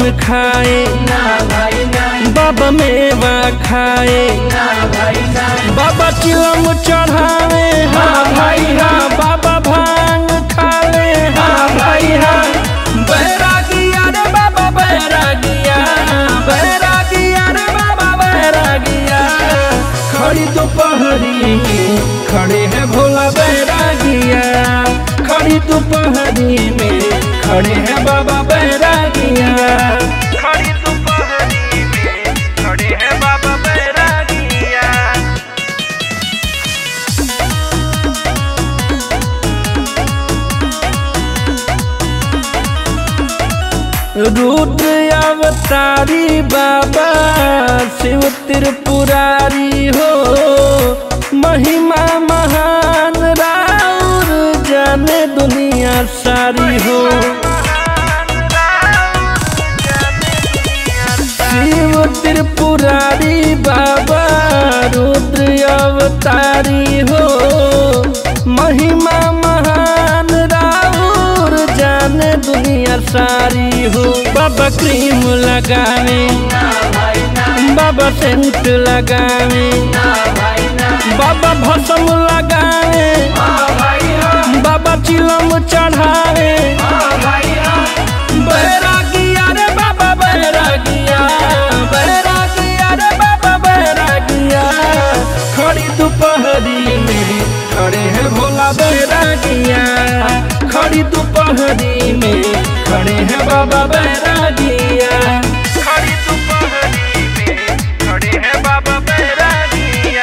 खाए ना भाई ना बाबा मेवा खाए ना भाई ना बाबा चिलम चढ़ावे हाँ भाई हाँ बाबा भांग खाले हाँ भाई हाँ बैरागिया रे बाबा बैरागिया बैरागिया रे बाबा बैरागिया खड़ी दोपहरी में खड़े हैं भोला बैरागिया खड़ी दोपहरी में खड़े हैं बाबा बैरागिया खड़ी दोपहरी में खड़े हैं बाबा बैरागिया रुद्र अवतारी बाबा शिव त्रिपुरारी हो महिमा महान राउर जाने दुनिया सारी हो शिव त्रिपुरारी बाबा रुद्र अवतारी हो महिमा महान राउर जाने दुनिया सारी हो बाबा क्रीम लगावे ना भाई ना बाबा सेंट लगावे ना भाई ना बाबा भसम लगावे हाँ भाई हाँ बाबा चिलम चढ़ावे हाँ भाई हाँ बैरागिया रे बाबा बैरागिया बैरागिया रे बाबा बैरागिया खड़ी दोपहरी में खड़े हैं भोला बैरागिया खड़ी दोपहरी में खड़े हैं बाबा बैरागिया खड़ी दोपहरी में खड़े हैं बाबा बैरागिया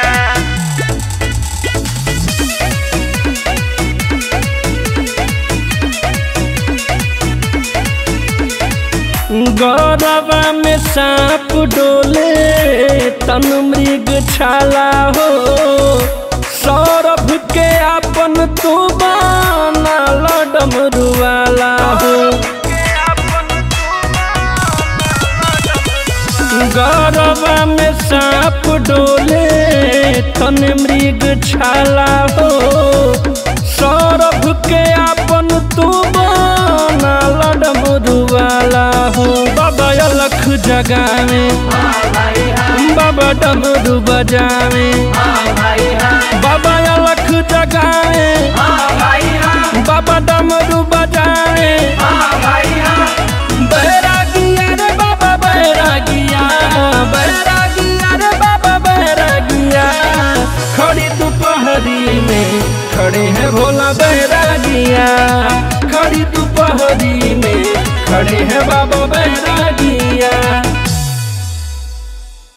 गौरवा में सांप डोले तन मृग छाला हो सौरभ के अपन तू बाना डमरू वाला हो गौरवा में सांप डोले तन मृग छाला हो सौरभ के अपन तू बाना डमरू वाला हो बाबा अलख जगावे हाँ भाई हाँ बाबा डमरू बजावे हाँ भाई हाँ बाबा अलख जगावे हाँ भाई हाँ बाबा डमरू बजावे हाँ भाई हाँ बैरागिया रे बाबा बैरागिया बैरागिया रे बाबा बैरागिया खड़ी दोपहरी में खड़े हैं भोला बैरागिया खड़ी दोपहरी में खड़े हैं बाबा बैरागिया